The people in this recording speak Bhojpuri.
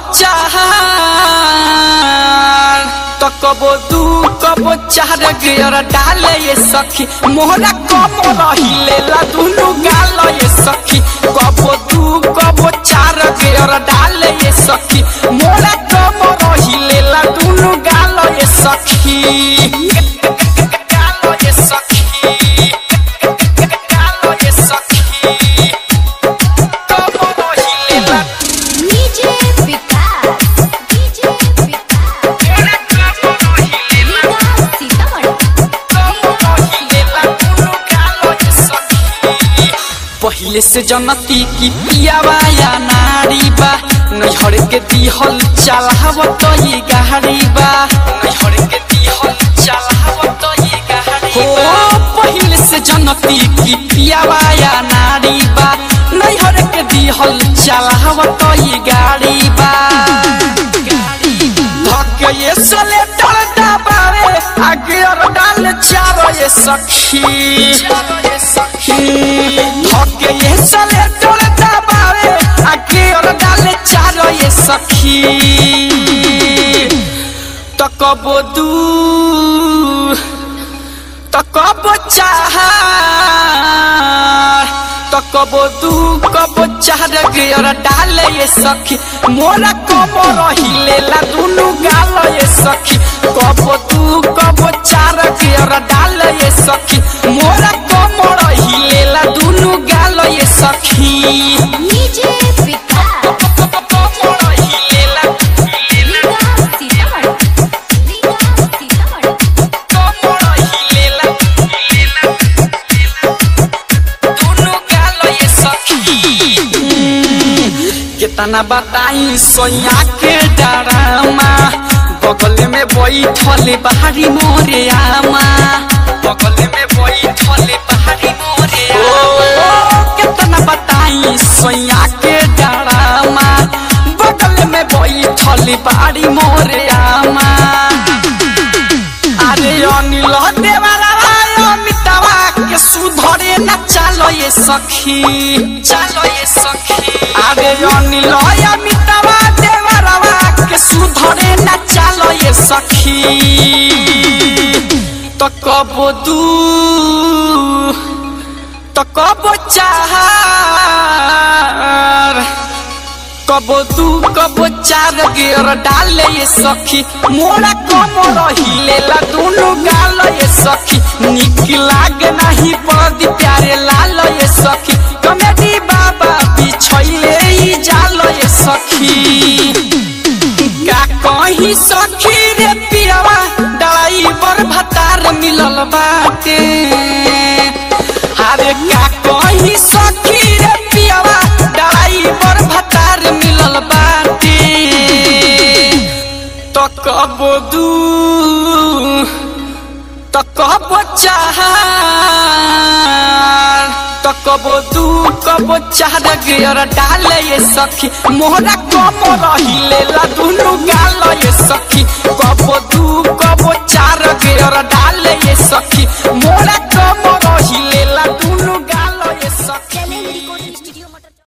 चार तो कबो दू कबो चार गियर डाले ये सखी मोहरा कम रहिले ला दुनु गाल ये सखी कबो दू कबो चार गियर डाले ये सखी मोहरा कम रहिले ला दुनु गाल ये सखी गाल ये सखी गाल ये सखी कम रहिले ला DJ विकास DJ विकास मोहरा कम रहिले ला सीतामढ़ी पहिले से जनती की पियावा या नारी बा नैहर के दिहल चलावत ये गाड़ी बा नैहर के दिहल चलावत ये गाड़ी हो पहिले से जनती की पियावा या नारी बा नैहर के दिहल चलावत ये गाड़ी बा धक्के ये सलेटर दबावे आगे और डाल चारो ये सखी धक्के ये सलेटर दबावे आगे और डाल चारो ये सखी तो कबो दू तो कबो चार तो कबो दू कबो चार गियर डाले ये सखी मोरा कबो रहिले ला दुनु गाल ये सखी कबो दू कबो चार गियर डाले ये सखी मोरा कबो रहिले ला दुनु गाल ये सखी DJ विकास कबो रहिले ला विकास सीतामढ़ी विकास सीतामढ़ी कबो रहिले ला दुनु गाल ये सखी कितना बताई सोया के डरामा बगल में बैठल बाहरी मोरे आमा बगल में बैठल बाहरी मोरे आमा कितना बताई सोया के डरामा बगल में बैठल बाहरी मोरे आमा अरे अनिल देवारा अमितावा के सुधरे न चालो ये सखी चालो ये सखी अरे अनिल अमितावा देवारा के सुधरे न चालो ये सखी तो कबो दू तो कबो चार कबो दू कबो चार गियर डाले ये सखी मोरा कम रहिले ला दुनु गाल ये सखी निक लागे नहीं पदी प्यारे लाल ये सखी कमेडी बाबा बिछैले ई जाल ये सखी का कहीं सखी रे पियावा ड्राइवर भतार मिलल बाटे अरे का कहीं सखी रे पियावा ड्राइवर भतार मिलल बाटे तो कबो दू तो कबो चार तो कबो दू कबो चार गियर डाले ये सखी मोहरा कम रहिले ला दुनु गाल ये सखी कबो दू